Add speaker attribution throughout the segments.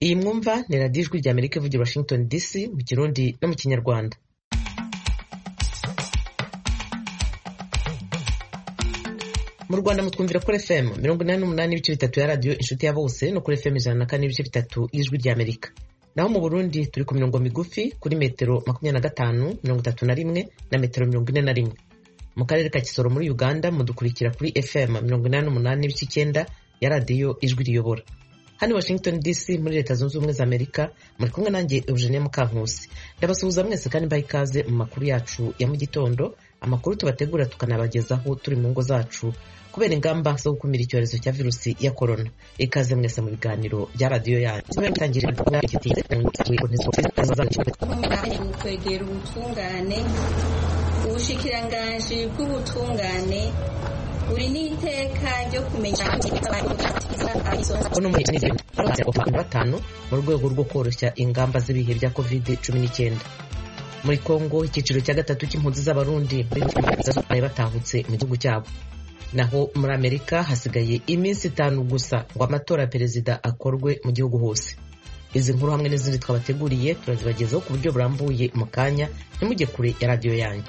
Speaker 1: iyi mwumva ni radiyo ijwi rya amerika ivugira washington dc mu kirundi no mu kinyarwanda mu rwanda mutwumvira kuri fm mirongo inani n'umunani n'ibice bitatu ya radiyo inshuti ya bose no kuri fm ijana na kane n'ibice bitatu y'ijwi rya amerika naho mu burundi turi ku mirongo migufi kuri metero makumyabiri na gatanu mirongo itatu na rimwe na metero mirongo ine na rimwe mu karere ka kisoro muri uganda mudukurikira kuri fm mirongo inani n'umunani n'ibice icyenda ya radiyo ijwi riyobora hano washington dc muri leta zunze ubumwe za amerika muri kumwe nanjye eugenie mukankusi ndabasuhuza mwese kandi mbaha ikaze mu makuru yacu ya mu gitondo amakuru tubategura tukanabagezaho turi mu ngo zacu kubera ingamba zo gukumira icyorezo cya virusi ya korona ikaze mwese mu biganiro bya radiyo yanyu
Speaker 2: kwegera ubutungane ubushikiranganji bw'ubutungane buri n'iteka ryo kumenya
Speaker 1: batanu mu rwego rwo koroshya ingamba z'ibihe bya covid cumi n'icyenda muri kongo icyiciro cya gatatu cy'impunzi z'abarundi bari batahutse mu gihugu cyabo naho muri amerika hasigaye iminsi itanu gusa ngo amatora ya perezida akorwe mu gihugu hose izi nkuru hamwe n'izindi twabateguriye turazibagezaho ku buryo burambuye mu kanya ntimujye kure ya radiyo yanyu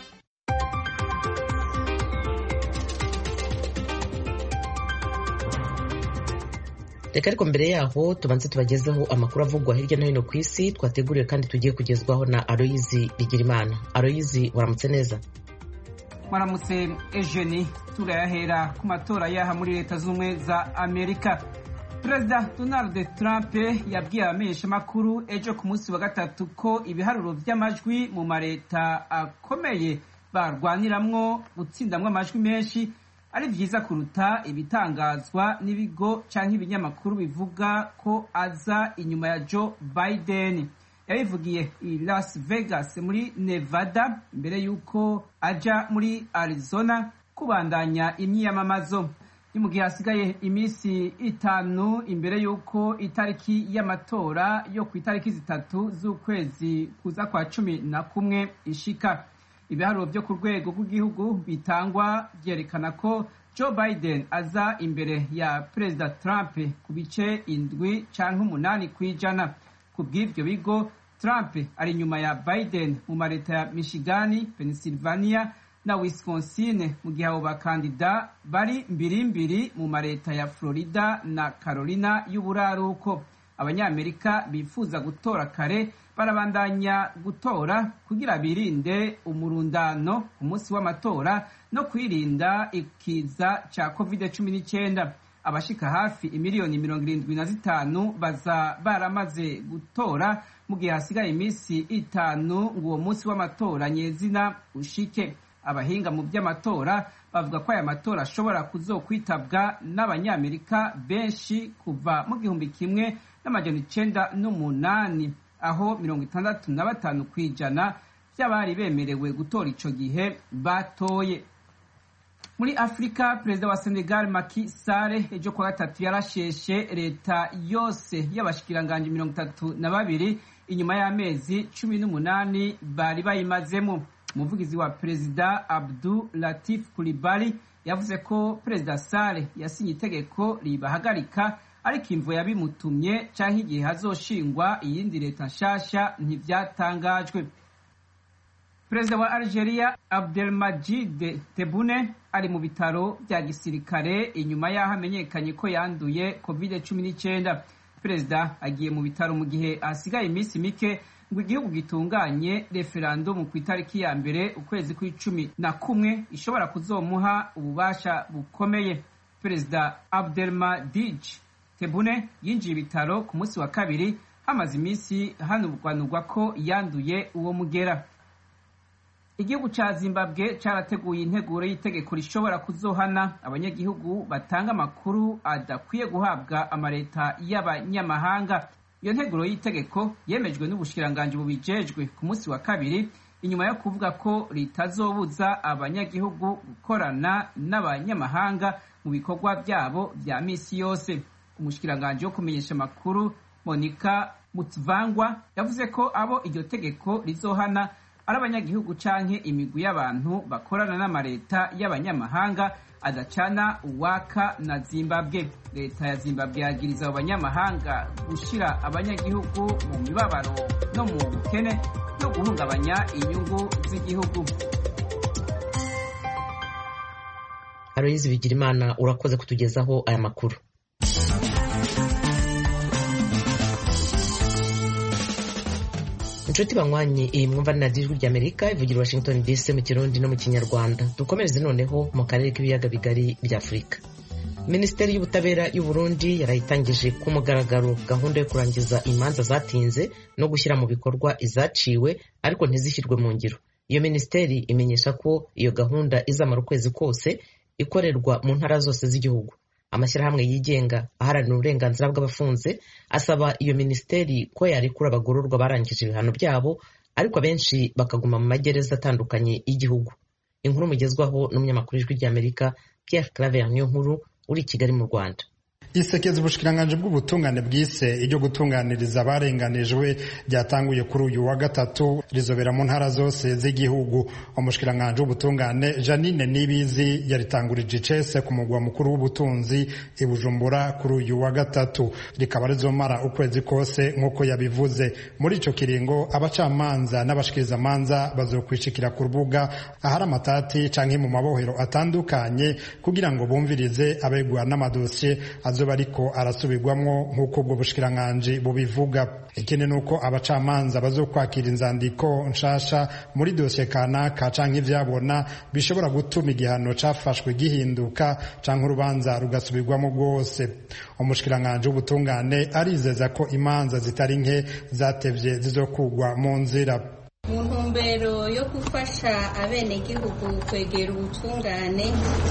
Speaker 1: reka ariko mbere yaho tubanze tubagezeho amakuru avugwa hirya no hino ku isi twateguriwe kandi tugiye kugezwaho na aloyizi bigirimana aloyizi waramutse neza
Speaker 3: mwaramutse ejeni turayahera ku matora yaha muri leta z'ubumwe za amerika perezida donald trump yabwiye abamenyeshamakuru ejo ku munsi wa gatatu ko ibiharuro by'amajwi mu mareta akomeye barwaniramwo gutsindamwo amajwi menshi ari byiza kuruta ibitangazwa n'ibigo cyangwa ibinyamakuru bivuga ko aza inyuma ya joe biden yabivugiye i las vegas muri nevada mbere y'uko aja muri arizona kubandanya imyiyamamazo ni mu gihe hasigaye iminsi itanu imbere y'uko itariki y'amatora yo ku itariki zitatu z'ukwezi kuza kwa cumi na kumwe ishika ibiharuro byo ku rwego rw'igihugu bitangwa byerekana ko joe biden aza imbere ya perezida trump ku bice indwi cyangwa umunani ku ijana ku bw'ibyo bigo trump ari inyuma ya biden mu mareta ya michigani pennsylvania na wisconsin mu gihe abo bakandida bari mbirimbiri mu mareta ya florida na carolina y'uburaruko abanyamerika bifuza gutora kare barabandanya gutora kugira birinde umurundano ku munsi w'amatora no kwirinda ikiza cya covid cumi n'icyenda abashika hafi imiliyoni mirongo irindwi na zitanu baza baramaze gutora mu gihe hasigaye iminsi itanu ngo uwo munsi w'amatora nyezina ushike abahinga mu by'amatora bavuga ko aya matora ashobora kuzokwitabwa n'abanyamerika benshi kuva mu gihumbi kimwe n'amajana icenda n'umunani aho mirongo itandatu na batanu ku ijana by'abari bemerewe gutora ico gihe batoye muri afurika perezida wa senegal Macky Sall ejo kuwa gatatu yarasheshe leta yose y'abashikiranganji mirongo itatu na babiri inyuma y'amezi cumi n'umunani bari bayimazemo umuvugizi wa perezida abdu latif kulibali yavuze ko perezida Sall yasinye itegeko ribahagarika ariko imvo yabimutumye cyangwa igihe hazoshingwa iyindi leta nshasha ntibyatangajwe perezida wa algeria abdelmajid tebune ari mu bitaro bya gisirikare inyuma y'aho amenyekanye ko yanduye covid cumi n'icyenda perezida agiye mu bitaro mu gihe hasigaye iminsi mike ngo igihugu gitunganye referandumu ku itariki ya mbere ukwezi kw'icumi na kumwe ishobora kuzomuha ububasha bukomeye perezida abdelmadij tebune yinjiye ibitaro ku munsi wa kabiri hamaze iminsi hanurwanurwa ko yanduye uwo mugera igihugu cya zimbabwe cyarateguye integuro y'itegeko rishobora kuzohana abanyagihugu batanga amakuru adakwiye guhabwa amaleta y'abanyamahanga iyo nteguro y'itegeko yemejwe n'ubushikiranganji bubijejwe ku munsi wa kabiri inyuma yo kuvuga ko ritazobuza abanyagihugu gukorana n'abanyamahanga mu bikorwa byabo bya misi yose umushikiranganji wo kumenyesha amakuru monica mutvangwa yavuze ko abo iryo tegeko rizohana ari abanyagihugu canke imigwi y'abantu bakorana n'amareta y'abanyamahanga adacana uwaka na zimbabwe leta ya zimbabwe yagiriza abo banyamahanga gushira abanyagihugu mu mibabaro no mu bukene no guhungabanya inyungu z'igihugu
Speaker 1: aloyizi bigirimana urakoze kutugezaho aya makuru inshuti banywanyi iyi mwumva na ijwi ry'amerika ivugira washington dc mu kirundi no mu kinyarwanda dukomereze noneho mu karere k'ibiyaga bigari bya afurika minisiteri y'ubutabera y'u burundi yarayitangije ku mugaragaro gahunda yo kurangiza imanza zatinze no gushyira mu bikorwa izaciwe ariko ntizishyirwe mu ngiro iyo minisiteri imenyesha ko iyo gahunda izamara ukwezi kose ikorerwa mu ntara zose z'igihugu amashyirahamwe yigenga aharanira uburenganzira bw'abafunze asaba iyo minisiteri ko yarekura abagororwa barangije ibihano byabo ariko abenshi bakaguma mu magereza atandukanye y'igihugu inkuru mugezwaho n'umunyamakuru w'ijwi ry'amerika Pierre Claver niyo nkuru uri i Kigali mu Rwanda
Speaker 4: isekeza ubushikiranganje bw'ubutungane bwise iryo gutunganiriza abarenganijwe ryatanguye kuri uyu wa gatatu rizobera mu ntara zose z'igihugu umushikiranganje w'ubutungane Janine Nibizi yaritangurije icese ku mugwa mukuru w'ubutunzi i Bujumbura kuri uyu wa gatatu rikaba rizomara ukwezi kose nk'uko yabivuze muri ico kiringo abacamanza n'abashikirizamanza bazokwishikira ku rubuga ahari amatati canke mu mabohero atandukanye kugira ngo bumvirize abegwa n'amadosiye azoba ariko arasubirwamwo nk'uko ubwo bushikiranganji bubivuga ikindi ni uko abacamanza bazokwakira inzandiko nshasha muri dosiye kanaka canke ivyabona bishobora gutuma igihano cafashwe gihinduka canke urubanza rugasubirwamo rwose umushikiranganji w'ubutungane arizeza ko imanza zitari nke zatevye zizokugwa mu nzira
Speaker 2: mu ntumbero yo gufasha abenegihugu kwegera ubutungane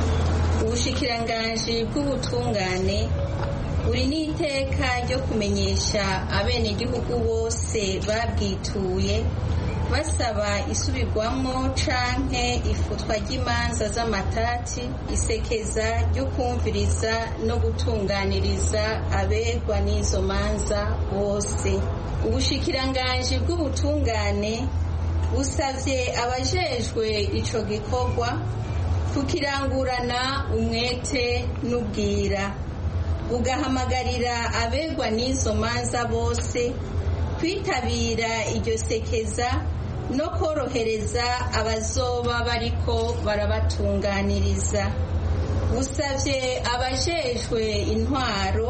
Speaker 2: ubushikiranganji bw'ubutungane buri n'iteka ryo kumenyesha abenegihugu bose babwituye basaba isubirwamo canke ifutwa ry'imanza z'amatati isekeza ryo kumviriza no gutunganiriza abegwa n'izo manza bose ubushikiranganji bw'ubutungane busavye abajejwe ico gikorwa kukirangurana umwete n'ubwira bugahamagarira abegwa n'izo manza bose kwitabira iryo sekeza no korohereza abazoba bariko barabatunganiriza busavye abajejwe intwaro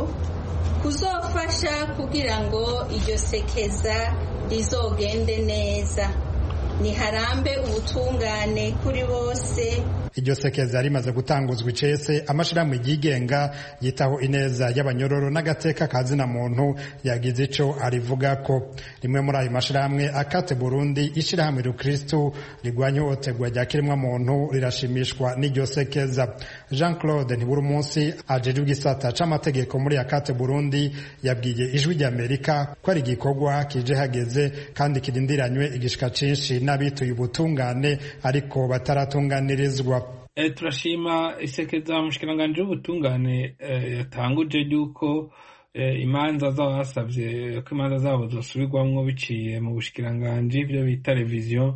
Speaker 2: kuzofasha kugira ngo iryo sekeza rizogende neza niharambe ubutungane kuri bose
Speaker 4: iryo sekeza rimaze gutanguzwa icese amashirahamwe yigenga yitaho ineza y'abanyororo n'agateka ka zina muntu yagize ico arivugako rimwe muri ayo mashirahamwe akate burundi ishirahamwe rukristu rigwanya ihohoterwa rya kiremwa muntu rirashimishwa n'iryo sekeza jean claude ntiburi umunsi ajejwe igisata c'amategeko muri akate burundi yabwiye ijwi ry'amerika ko ari igikorwa kije hageze kandi kirindiranywe igishika cinshi n'abituye ubutungane ariko bataratunganirizwa
Speaker 5: turashima isekeza umushikiranganji w'ubutungane yatanguje ry'uko imanza z'abasabye ko imanza zabo zosubirwamwo biciye mu bushikiranganji byo bita reviziyo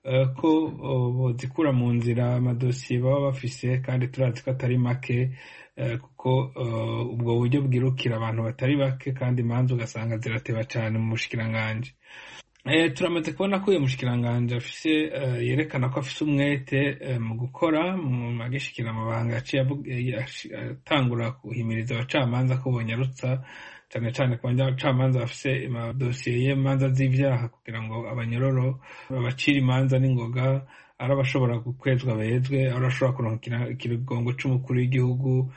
Speaker 5: ko bozikura mu nzira amadosiye baba bafise kandi turazi ko atari make kuko ubwo buryo bwirukira abantu batari bake kandi imanza ugasanga zirateba cyane mu bushikiranganji turamaze kubona ko uyu mushikiranganji afise yerekana ko afise umwete mu gukora mu agishikira amabanga yaciye atangura guhimiriza abacamanza ko bonyarutsa cyane cyane ku bacamanza bafise amadosiye y'imanza z'ivyaha kugira ngo abanyororo babacire imanza n'ingoga ari abashobora gukwezwa bezwe ari abashobora kuronka ikigongo c'umukuru w'igihugu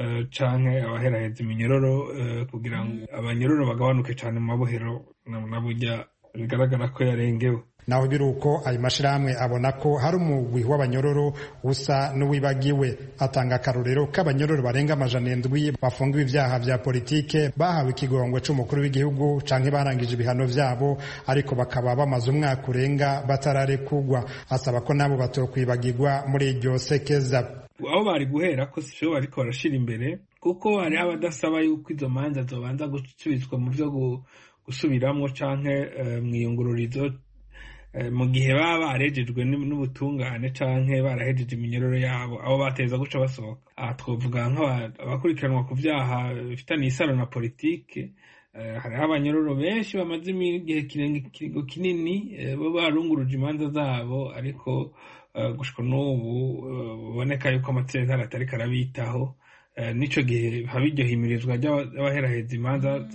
Speaker 5: canke abaheraheza iminyororo kugira ngo abanyororo bagabanuke cane mu mabohero na burya bigaragara ko yarengewe
Speaker 4: naho biri uko ayo mashirahamwe abona ko hari umugwi w'abanyororo usa n'uwibagiwe atanga akarorero k'abanyororo barenga amajana indwi bafungiwe ibyaha vya politike bahawe ikigongwe c'umukuru w'igihugu canke barangije ibihano vyabo ariko bakaba bamaze umwaka urenga batararekugwa asaba ko nabo batokwibagirwa muri iryo sekeza
Speaker 5: aho bari guhera ko sivyo bariko barashira imbere kuko hariho abadasaba yuko izo manza zobanza gusubizwa mu vyo gusubiramwo canke mwiyungururizo mu gihe baba barejejwe n'ubutungane canke barahejeje iminyororo yabo abo bateza guca basohoka aha twovuga nk'abakurikiranwa ku vyaha bifitaniye isano na politike hariho abanyororo benshi bamaze igihe kiringo kinini bo barunguruje imanza zabo ariko gushika n'ubu biboneka yuko amatsinda atariko arabitaho n'ico gihe haba iryo himirizwa ry'abaheraheza imanza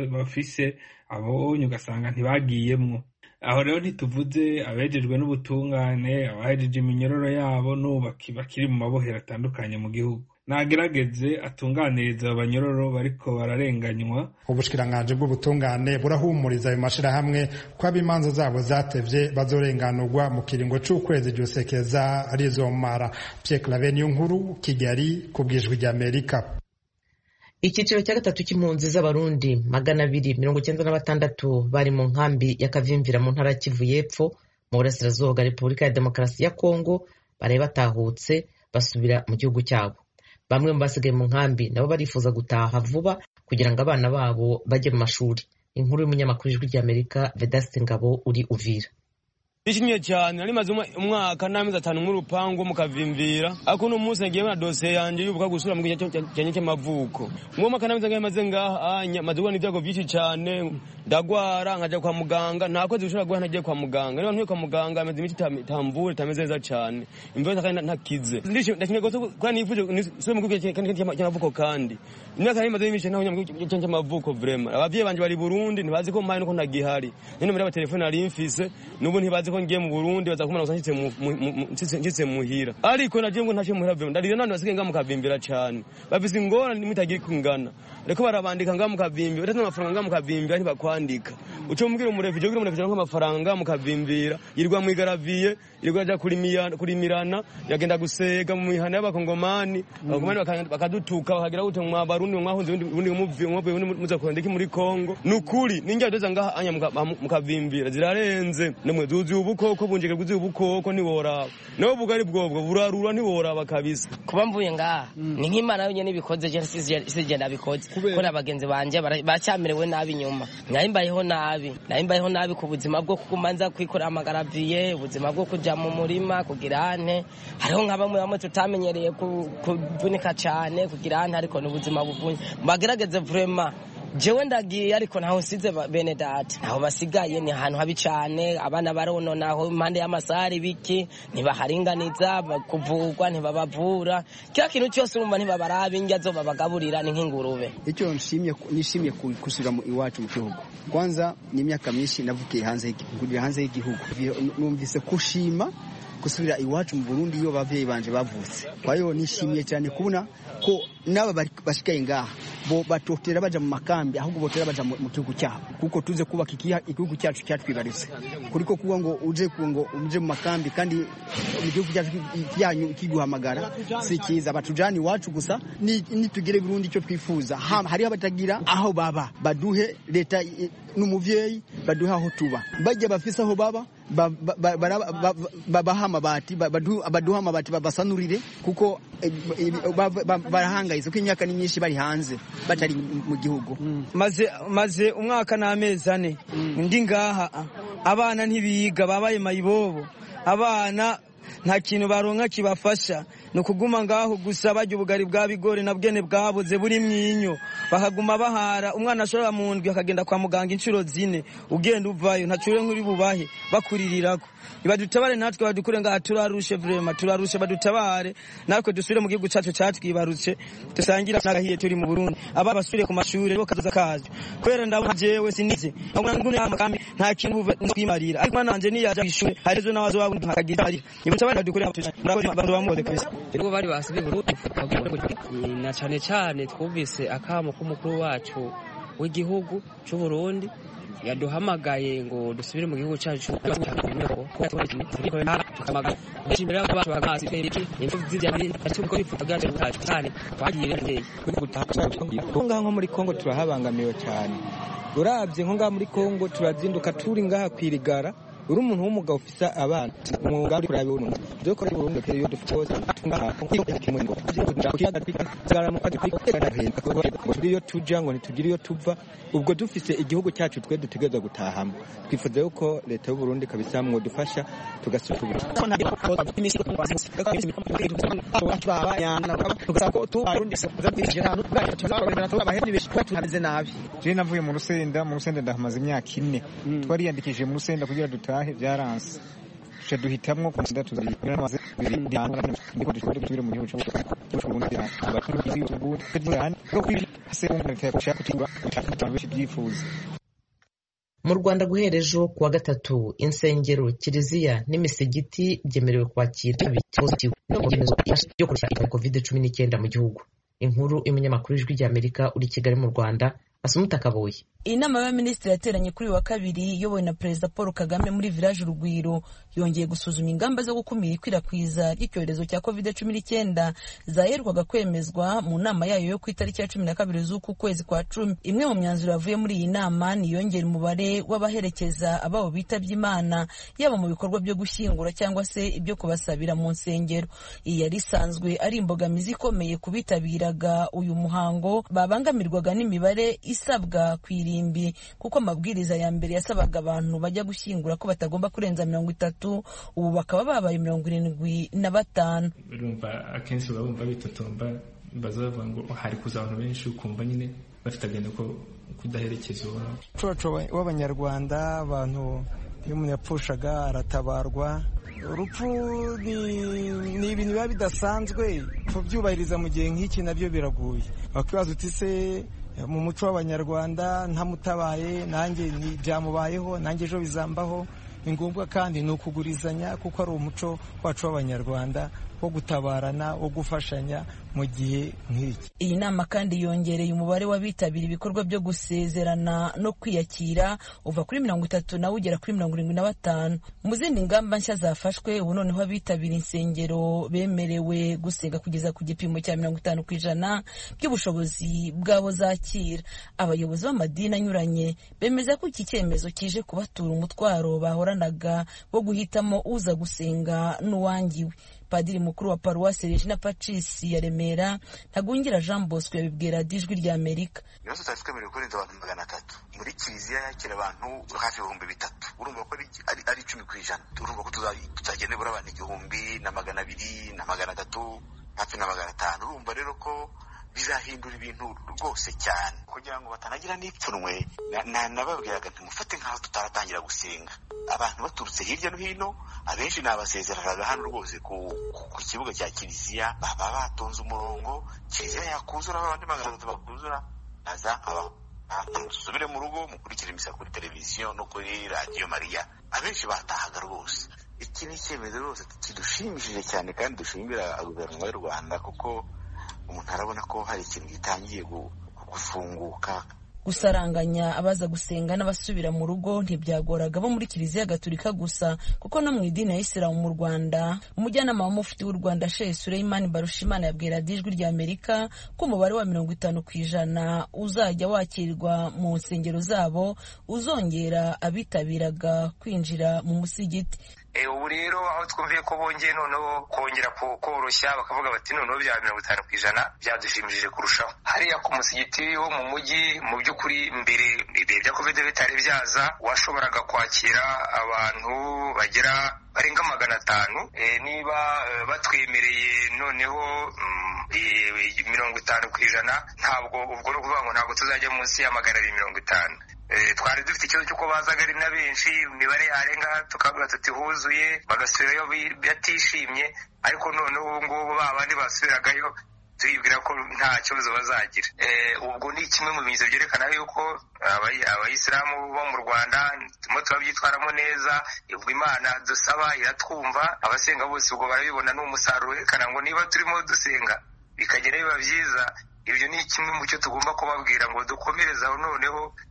Speaker 5: bafise abonye ugasanga ntibagiyemwo aho rero ntituvuze abejejwe n'ubutungane abahejeje iminyororo yabo n'ubu bakiri mu mabohero atandukanye mu gihugu nagerageze atunganiriza abanyororo bariko bararenganywa
Speaker 4: ubushikiranganji bw'ubutungane burahumuriza ayo mashirahamwe ko ab'imanza zabo zatevye bazorenganurwa mu kiringo c'ukwezi ryosekeza rizomara Pierre Claver niyo nkuru Kigali ku bwijwi ry'Amerika
Speaker 1: icyiciro cya gatatu cy'impunzi z'abarundi magana abiri mirongo icyenda na batandatu bari mu nkambi ya kavimvira mu ntara ya kivu y'epfo mu burasirazuba bwa repubulika ya demokarasi ya kongo baraye batahutse basubira mu gihugu cyabo bamwe mu basigaye mu nkambi nabo barifuza gutaha vuba kugira ngo abana babo bajye mu mashuri inkuru y'umunyamakuru ijwi ry'amerika vedasite ngabo uri uvira
Speaker 6: Nishimye cyane nari maze umwaka n'amezi atanu mu rupangu mukavimvira ariko uno munsi nagiye na dosiye yanjye yubuka gusura mu gihe cyanye cy'amavuko mu mwaka n'amezi ngahe maze ngaha anya maze kubona ibyago byinshi cyane ndagwara nkaja kwa muganga nta kwezi gushobora guha ntagiye kwa muganga niba ntuye kwa muganga ameze imiti itamvura itameze neza cyane imbeho kandi ntakize ndakeneye gose kuba nifuje sube mu gihugu cy'amavuko kandi imyaka nari maze myinshi ntaho mu gihugu cy'amavuko vraiment abavyeyi banje bari Burundi ntibazi ko mpaye nuko ntagihari none muri abatelefone nari mfise n'ubu ntibazi ko ngiye mu Burundi baza kumana gusa nshitse muhira ariko naje ngo ntaje muhira vraiment ndarira none basigaye ngamu kavimbira cyane bafise ingorane nimutagiye kungana reko barabandika ngamu kavimbira batatu amafaranga ngamu kavimbira ntibakwandika uco mubwira umurefije ugira umurefije nk'amafaranga mu kavimbira yirirwa mu igaraviye yirirwa aja kurimirana yagenda gusega mu mihana y'abakongomani abakongomani bakadutuka bakagira gute mu barundi mwahunze ubundi muvuye ubundi muza kurondeka muri Kongo nukuri ninjya doza ngaha anya mu kavimbira zirarenze nemwe zuzuye ubukoko bunjike bwuzuye ubukoko ntiworaba nawe bugari bwobwo burarura ntiworaba kabisa
Speaker 7: kuba mvuye ngaha ni nk'imana yonyine ibikoze je sije nabikoze kubera abagenzi banje baracyamerewe nabi nyuma nari mbayeho nabi nari mbayeho nabi ku buzima bwo kuguma nza kwikorera amagaraviye ubuzima bwo kuja mu murima kugira ante hariho nka bamwe bamwe tutamenyereye kuvunika cyane kugira ante ariko ni ubuzima buvunye bagerageze vraiment jewe ndagiye ariko ntaho nsize bene data ntaho basigaye ni ahantu habi cyane abana barononaho impande y'amasari biki ntibaharinganiza kuvurwa ntibabavura kila kintu cyose urumva ntibabarabe indya zo babagaburira ni nk'ingurube
Speaker 8: icyo nshimye nishimiye gusubira iwacu mu gihugu kwanza ni imyaka myinshi navukiye hanze kugera hanze y'igihugu numvise kushima gusubira iwacu mu Burundi iyo bavyeyi banje bavutse kwa hiyo nishimiye cyane kubona ko naba bashikaye ngaha bo batotera baja mu makambi ahubwo botera baja mu gihugu cyabo kuko tuze kubaka igihugu cyacu cyatwibarutse kuriko kuba ngo uje ngo uje mu makambi kandi mu gihugu cyacu cyanyu kiguhamagara si cyiza batujana iwacu gusa nitugire Burundi icyo twifuza hariho abatagira aho baba baduhe leta n'umuvyeyi baduhe aho tuba bajya bafise aho baba babaha amabati baduha amabati babasanurire kuko barahangayitse ko imyaka ni myinshi bari hanze batari mu gihugu
Speaker 9: maze maze umwaka n'amezi ane ndi ngaha abana ntibiga babaye mayibobo abana nta kintu baronka kibafasha ni ukuguma ngaho gusa barya ubugari bwa bigori na bwene bwabuze buri mwinyo bakaguma bahara umwana ashobora mu ndwi akagenda kwa muganga inshuro zine ugenda uvayo ntacure nk'uri bubahe bakuririrako badutabare natwe badukure ngaha turarushe vrema turarushe badutabare natwe dusubire mu gihugu cyacu cyatwibarutse dusangira n'agahiye turi mu Burundi aba basubire ku mashuri bo kaza kaje kubera ndabona jewe sinize ngune amakambi nta kintu kwimarira ariko nanje niyaje ishuri harezo nawazo wabundi nkakagira ari ibutabare badukure murakoze abantu bamuze kabisa
Speaker 10: ubwo bari basubiye Burundi na cyane cyane twumvise akamo k'umukuru wacu w'igihugu cy'u Burundi yaduhamagaye ngo dusubire mu gihugu cyacu
Speaker 9: nko muri kongo turahabangamiwe cyane urabye nko ngaha muri kongo turazinduka turi ngaha kwirigara
Speaker 11: uri umuntu w'umugabo ufise abana umwuga uri kuraba umuntu byo kora burundu kero yo dufite hose tunga kimwe ngo iyo tuja ngo ntitugire iyo tuva ubwo dufise igihugu cyacu twe dutegereza gutahamo twifuza yuko leta y'u Burundi kabisa mwadufasha tugasubira
Speaker 12: je navuye mu rusenda mu rusenda ndahamaze imyaka ine twariyandikishije mu rusenda kugira dutahe byaranse tuca duhitamwo ku nsenda tuzamaze dusubire mu gihugu byifuza
Speaker 1: mu rwanda guhera ejo kuwa gatatu insengero kiliziya n'imisigiti byemerewe kwakira ibyemezo byo kurusha covid cumi n'icyenda mu gihugu inkuru y'umunyamakuru w'ijwi ry'amerika uri kigali mu rwanda asumuta kaboye
Speaker 13: inama y'abaminisitiri yateranye kuri wa kabiri iyobowe na perezida paul kagame muri village urugwiro yongeye gusuzuma ingamba zo gukumira ikwirakwiza ry'icyorezo cya covid cumi n'icyenda zaherwaga kwemezwa mu nama yayo yo ku itariki ya cumi na kabiri z'uku kwezi kwa cumi imwe mu myanzuro yavuye muri iyi nama ni iyongera umubare w'abaherekeza ababo bitabye imana yaba mu bikorwa byo gushyingura cyangwa se ibyo kubasabira mu nsengero iyi yari isanzwe ari imbogamizi ikomeye ku bitabiraga uyu muhango babangamirwaga n'imibare isabwa ku irimbi kuko amabwiriza ya mbere yasabaga abantu bajya gushyingura ko batagomba kurenza mirongo itatu ubu bakaba babaye mirongo irindwi na batanu
Speaker 14: urumva akenshi baba bumva bitotomba baza bavuga ngo hari kuza abantu benshi ukumva nyine bafite agenda ko kudaherekeza
Speaker 12: umuco w'abanyarwanda abantu iyo umuntu yapfushaga aratabarwa urupfu ni ibintu biba bidasanzwe kubyubahiriza mu gihe nk'iki nabyo biragoye wakwibaza uti se mu muco w'abanyarwanda ntamutabaye nanjye byamubayeho nanjye ejo bizambaho ni ngombwa kandi ni ukugurizanya kuko ari umuco wacu w'abanyarwanda wo gutabarana wo gufashanya mu gihe nk'iki
Speaker 13: iyi nama kandi yongereye umubare w'abitabira ibikorwa byo gusezerana no kwiyakira uva kuri mirongo itatu nawe ugera kuri mirongo irindwi na batanu mu zindi ngamba nshya zafashwe ubu noneho abitabira insengero bemerewe gusenga kugeza ku gipimo cya mirongo itanu ku ijana by'ubushobozi bw'abo zakira abayobozi b'amadini anyuranye bemeza ko iki cyemezo kije kubatura umutwaro bahoranaga wo guhitamo uza gusenga n'uwangiwe padiri mukuru wa paruwasi regina pacisi ya remera ntagungira jean bosco yabibwira ijwi rya amerika
Speaker 15: ibibazo tutari twemerewe kurenza abantu magana atatu muri kiliziya yakira abantu hafi ibihumbi bitatu urumva ko ari icumi ku ijana urumva ko tuzagenda nibura abantu igihumbi na magana abiri na magana atatu hafi na magana atanu urumva rero ko bizahindura ibintu rwose cyane kugira ngo batanagira n'ipfunwe nababwiraga ntimufate nk'aho tutaratangira gusenga abantu baturutse hirya no hino abenshi nabasezeranaga hano rwose ku kibuga cya kiliziya baba batonze umurongo kiliziya yakuzura abandi magana atatu bakuzura naza musubire mu rugo mukurikire imisa kuri televiziyo no kuri radiyo mariya abenshi batahaga rwose iki ni icyemezo rwose kidushimishije cyane kandi dushimira guverinoma y'u rwanda kuko umuntu arabona ko hari ikintu gitangiye gufunguka
Speaker 13: gusaranganya abaza gusenga n'abasubira mu rugo ntibyagoraga bo muri kiliziya gatolika gusa kuko no mu idini ya isilamu mu rwanda umujyanama wa mufti w'u rwanda shehe sureyimani barushimana yabwira ijwi rya amerika ko umubare wa mirongo itanu ku ijana uzajya wakirwa mu nsengero zabo uzongera abitabiraga kwinjira mu musigiti
Speaker 16: ubu rero aho twumviye ko bongeye noneho kongera koroshya bakavuga bati noneho bya mirongo itanu ku ijana byadushimishije kurushaho hariya ku musigiti wo mu mujyi mu by'ukuri mbere ibihe bya kovide bitari byaza washoboraga kwakira abantu bagera barenga magana atanu niba batwemereye noneho mirongo itanu ku ijana ntabwo ubwo ni ukuvuga ngo ntabwo tuzajya munsi ya magana abiri mirongo itanu twari dufite ikibazo cy'uko bazaga ari na benshi imibare yarenga tukavuga tuti huzuye bagasubirayo batishimye ariko noneho ubu ngubu ba bandi basubiragayo turibwira ko nta kibazo bazagira ubwo ni kimwe mu bimenyetso byerekana yuko abayisilamu bo mu rwanda turimo turabyitwaramo neza ubwo imana dusaba iratwumva abasenga bose ubwo barabibona ni umusaruro werekana ngo niba turimo dusenga bikagera biba byiza ibyo ni kimwe mu cyo tugomba kubabwira ngo dukomereze aho noneho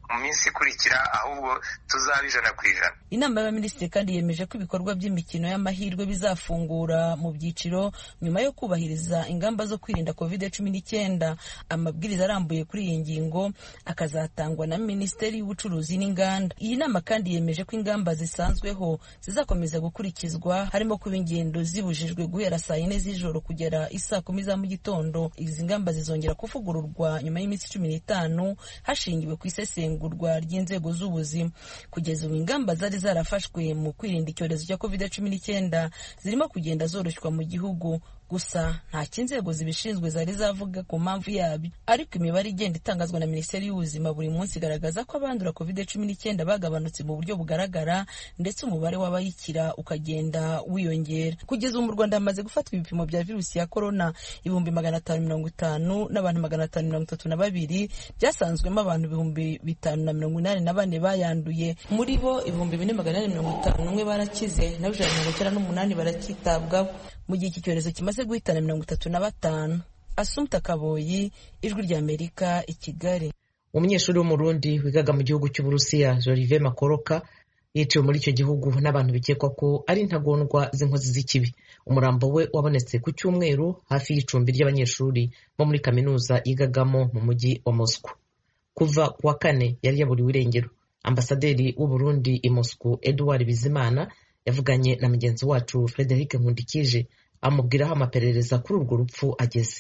Speaker 16: mu minsi ikurikira ahubwo tuzaba ijana ku ijana
Speaker 13: inama y'abaminisitiri kandi yemeje ko ibikorwa by'imikino y'amahirwe bizafungura mu byiciro nyuma yo kubahiriza ingamba zo kwirinda covid cumi n'icyenda amabwiriza arambuye kuri iyi ngingo akazatangwa na minisiteri y'ubucuruzi n'inganda iyi nama kandi yemeje ko ingamba zisanzweho zizakomeza gukurikizwa harimo kuba ingendo zibujijwe guhera saa yine z'ijoro kugera isaa kumi za mu gitondo izi ngamba zizongera kuvugururwa nyuma y'iminsi cumi n'itanu hashingiwe ku isesengurwa ry'inzego z'ubuzima kugeza ubu ingamba zari zarafashwe mu kwirinda icyorezo cya covid cumi n'icyenda zirimo kugenda zoroshywa mu gihugu gusa ntacyo inzego zibishinzwe zari zavuga ku mpamvu yabyo ariko imibare igenda itangazwa na minisiteri y'ubuzima buri munsi igaragaza ko abandura covid cumi n'icyenda bagabanutse mu buryo bugaragara ndetse umubare w'abayikira ukagenda wiyongera kugeza ubu mu rwanda hamaze gufatwa ibipimo bya virusi ya korona ibihumbi magana atanu mirongo itanu n'abantu magana atanu mirongo itatu na babiri byasanzwemo abantu ibihumbi bitanu na mirongo inani na bane bayanduye muri bo ibihumbi bine magana ane mirongo itanu n'umwe barakize naho ijana na mirongo icyenda n'umunani baracyitabwaho mu gihe iki cyorezo kimaze guhitana mirongo itatu na batanu asumta kaboyi ijwi ry'amerika i kigali
Speaker 1: umunyeshuri w'umurundi wigaga mu gihugu cy'uburusiya jolive makoroka yiciwe muri icyo gihugu n'abantu bikekwa ko ari intagondwa z'inkozi z'ikibi umurambo we wabonetse ku cyumweru hafi y'icumbi ry'abanyeshuri bo muri kaminuza yigagamo mu mujyi wa moscow kuva ku wa kane yari yaburiwe irengero ambasaderi w'uburundi i moscow edouard bizimana yavuganye na mugenzi wacu frederic nkundikije amubwira aho amaperereza kuri urwo rupfu ageze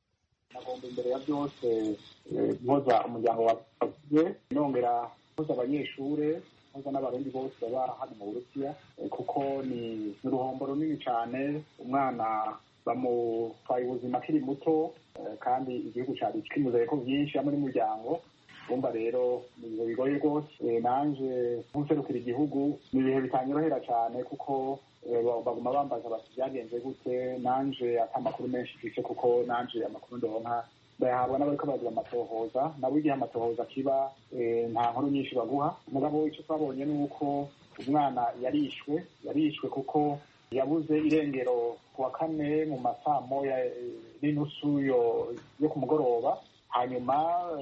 Speaker 17: agomba imbere ya byose mpoza umuryango wavuze nongera mpoza abanyeshuri mpoza n'abarundi bose baba hano mu burusiya kuko ni uruhombo runini cyane umwana bamutwaye ubuzima akiri muto kandi igihugu cyari kimuzeye ko byinshi hamwe n'umuryango bumva rero ni ibihe bigoye rwose nanje nk'userukira igihugu ni ibihe bitanyorohera cyane kuko baguma bambaza bati byagenze gute nanje ata amakuru menshi mfise kuko nanje amakuru ndonka bayahabwa n'abariko bagira amatohoza nabo igihe amatohoza kiba nta nkuru nyinshi baguha mugabo icyo twabonye ni uko umwana yarishwe yarishwe kuko yabuze irengero ku wa kane mu masaa moya n'inusu yo ku mugoroba hanyuma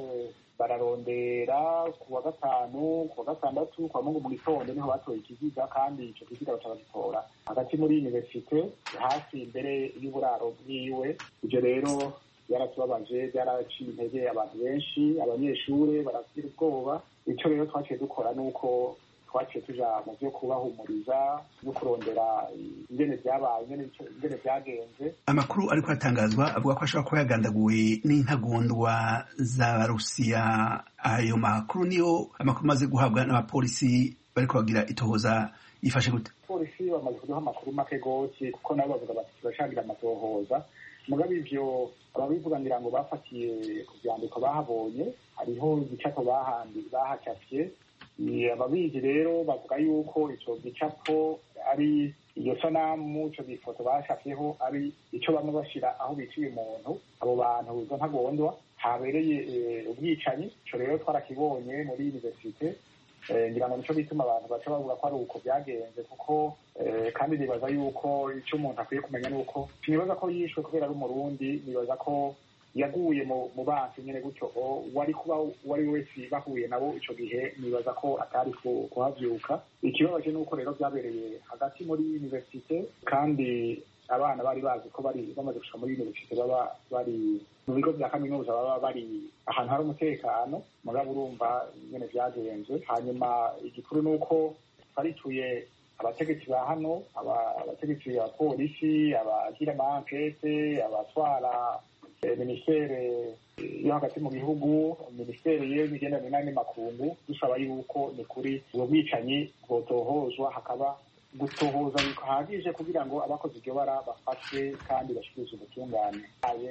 Speaker 17: bararondera ku wa gatanu ku wa gatandatu kwa mungu mu gitondo niho batoye ikiziga kandi icyo kiziga baca bagitora hagati muri universite hafi imbere y'uburaro bwiwe ibyo rero byaratubabaje byaraciye intege abantu benshi abanyeshuri baragira ubwoba icyo rero twaciye dukora ni uko twaciye tuja mu byo kubahumuriza no kurondera ingene byabaye ingene byagenze
Speaker 18: amakuru ariko atangazwa avuga ko ashobora kuba yagandaguwe n'intagondwa z'abarusiya ayo makuru niyo amakuru amaze guhabwa n'abapolisi bariko bagira itohoza yifashe gute
Speaker 17: polisi bamaze kuduha amakuru make gose kuko nabo bavuga bati turashagira amatohoza mugabe ivyo ababivuga ngira ngo bafatiye ku vyandiko bahabonye hariho igicapo bahandi bahacafye ababizi rero bavuga yuko ico gicapo ari iyo sanamu ico gifoto bashafyeho ari ico bamwe bashira aho biciye umuntu abo bantu izo ntagondwa habereye ubwicanyi ico rero twarakibonye muri universite ngira ngo nico bituma abantu baca bavuga ko ari uko byagenze kuko kandi nibaza yuko icyo umuntu akwiye kumenya ni uko sinibaza ko yishwe kubera ari umurundi nibaza ko yaguye mu bansi nyine gutyo wari kuba uwo ari we wese bahuye nabo icyo gihe nibaza ko atari kuhabyuka ikibabaje ni uko rero byabereye hagati muri universite kandi abana bari bazi ko bari bamaze gushika muri universite baba bari mu bigo bya kaminuza baba bari ahantu hari umutekano mugabo urumva nyine byagenze hanyuma igikuru ni uko twarituye abategetsi ba hano abategetsi ba polisi abagira amankete abatwara minisiteri yo hagati mu gihugu minisiteri y'imigenderanire n'andi makungu dusaba yuko ni kuri ubwo bwicanyi bwotohozwa hakaba gutohoza bihagije kugira ngo abakoze iryo bara bafatwe kandi bashyikirizwe ubutungane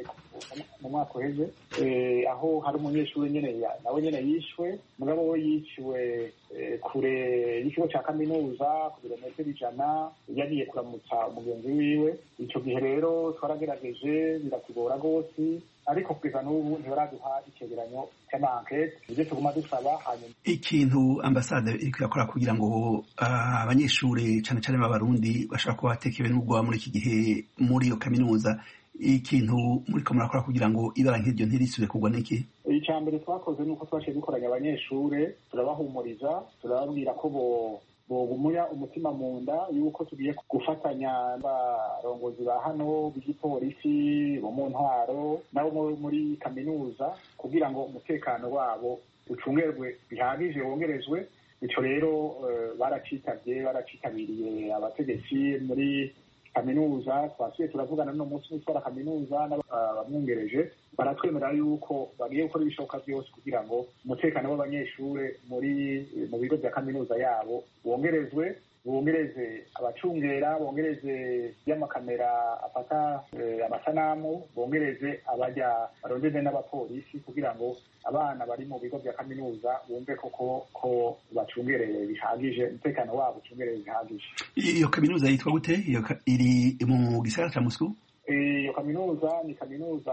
Speaker 17: mu mwaka uheze aho hari umunyeshuri nyine nawe nyine yishwe mugabo we yiciwe kure y'ikigo cya kaminuza ku birometero ijana yagiye kuramutsa umugenzi wiwe icyo gihe rero twaragerageje biratugora rwose ariko kugeza n'ubu ntibaraduha icegeranyo cy'amankete ibyo tuguma dusaba hanyuma
Speaker 18: ikintu ambasade iri kuyakora kugira ngo abanyeshuri cyane cyane b'abarundi bashobora kuba batekewe n'ubwoba muri iki gihe muri iyo kaminuza ikintu muri ko murakora kugira ngo ibara nk'iryo ntirisubire kugwa n'iki
Speaker 17: icya mbere twakoze ni uko twaciye dukoranya abanyeshure turabahumuriza turababwira ko bo bogumuya umutima mu nda yuko tugiye gufatanya n'abarongozi ba hano b'igipolisi bo mu ntwaro nabo muri kaminuza kugira ngo umutekano wabo ucungerwe bihagije wongerezwe bityo rero baracitabye baracitabiriye abategetsi muri kaminuza twasuye turavugana n'uno munsi w'utwara kaminuza n'abamwungereje baratwemerera yuko bagiye gukora ibishoboka byose kugira ngo umutekano w'abanyeshure muri mu bigo bya kaminuza yabo wongerezwe bongereze abacungera bongereze y'amakamera afata amasanamu bongereze abajya barondeze n'abapolisi kugira ngo abana bari mu bigo bya kaminuza bumve koko ko bacungereye bihagije umutekano wabo ucungereye bihagije
Speaker 18: iyo kaminuza yitwa gute iri mu gisagara cya Moscou
Speaker 17: iyo kaminuza ni kaminuza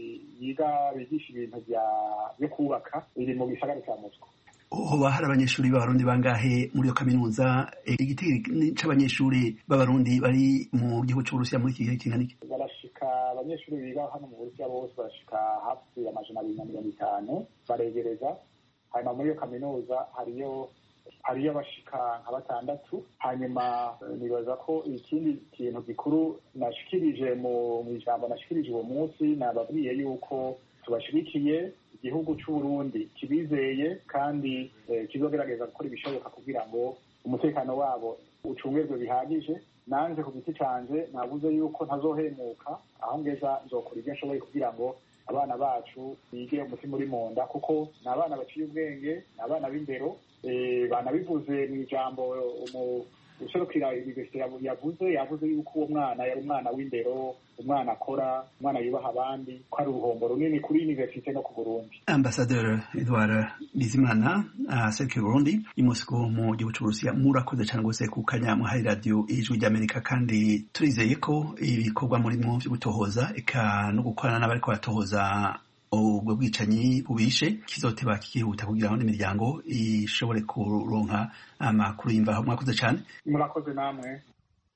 Speaker 17: yiga bigisha ibintu byo kubaka iri mu gisagara cya Moscou
Speaker 18: hoba hari abanyeshuri b'abarundi bangahe muri iyo kaminuza igiti c'abanyeshuri b'abarundi bari mu gihugu c'uburusiya muri iki gihe kingana iki
Speaker 17: barashika abanyeshuri biga hano mu burusiya bose barashika hafi amajana abiri na mirongo itanu baregereza hanyuma muri iyo kaminuza hariyo hariyo abashika nka batandatu hanyuma nibaza ko ikindi kintu gikuru nashikirije mu ijambo nashikirije uwo munsi nababwiye yuko tubashyigikiye igihugu cy'uburundi kibizeye kandi kizogerageza gukora ibishoboka kugira ngo umutekano wabo ucungerwe bihagije nanze ku giti canje navuze yuko ntazohemuka aho ngeza nzokora ibyo nshoboye kugira ngo abana bacu bige umutima uri mu nda kuko ni abana baciye ubwenge ni abana b'indero banabivuze mu ijambo userukira universite yavuze yavuze yuko uwo mwana yari umwana w'indero umwana akora umwana yubaha abandi ko ari uruhombo runini kuri universite no ku burundi
Speaker 18: ambasaderi edward bizimana aserukiye burundi i mosiko mu gihugu cy'uburusiya murakoze cyane rwose ku kanya muhari radiyo ijwi ry'amerika kandi turizeye ko ibikorwa murimo byo gutohoza eka no gukorana n'abariko baratohoza ubwo bwicanyi bubishe kizoteba kikihuta kugira ngo n'imiryango ishobore kuronka amakuru y'imvaho mwakoze cyane
Speaker 17: murakoze namwe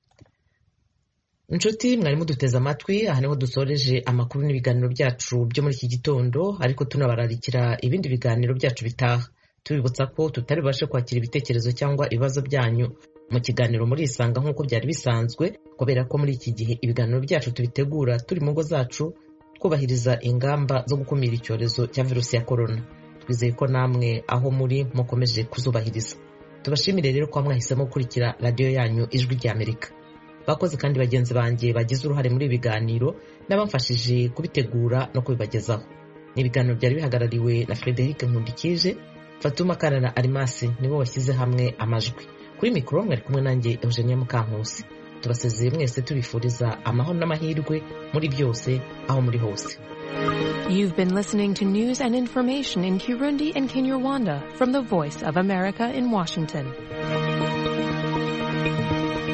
Speaker 1: inshuti mwari muduteze amatwi aha niho dusoreje amakuru n'ibiganiro byacu byo muri iki gitondo ariko tunabararikira ibindi biganiro byacu bitaha tubibutsa ko tutari bubashe kwakira ibitekerezo cyangwa ibibazo byanyu mu kiganiro muri isanga nk'uko byari bisanzwe kubera ko muri iki gihe ibiganiro byacu tubitegura turi mu ngo zacu twubahiriza ingamba zo gukumira icyorezo cya virusi ya korona twizeye ko namwe aho muri mukomeje kuzubahiriza tubashimire rero ko mwahisemo gukurikira radiyo yanyu ijwi ry'amerika bakoze kandi bagenzi banjye bagize uruhare muri ibi biganiro n'abamfashije kubitegura no kubibagezaho ni ibiganiro byari bihagarariwe na frederic nkundikije fatuma kana na arimasi nibo bashyize hamwe amajwi kuri mikoro mwari kumwe nanjye eugenia mukankusi tubasezeye mwese tubifuriza amahoro n'amahirwe muri byose aho muri hose
Speaker 19: You've been listening to news and information in Kirundi and Kinyarwanda from the Voice of America in Washington.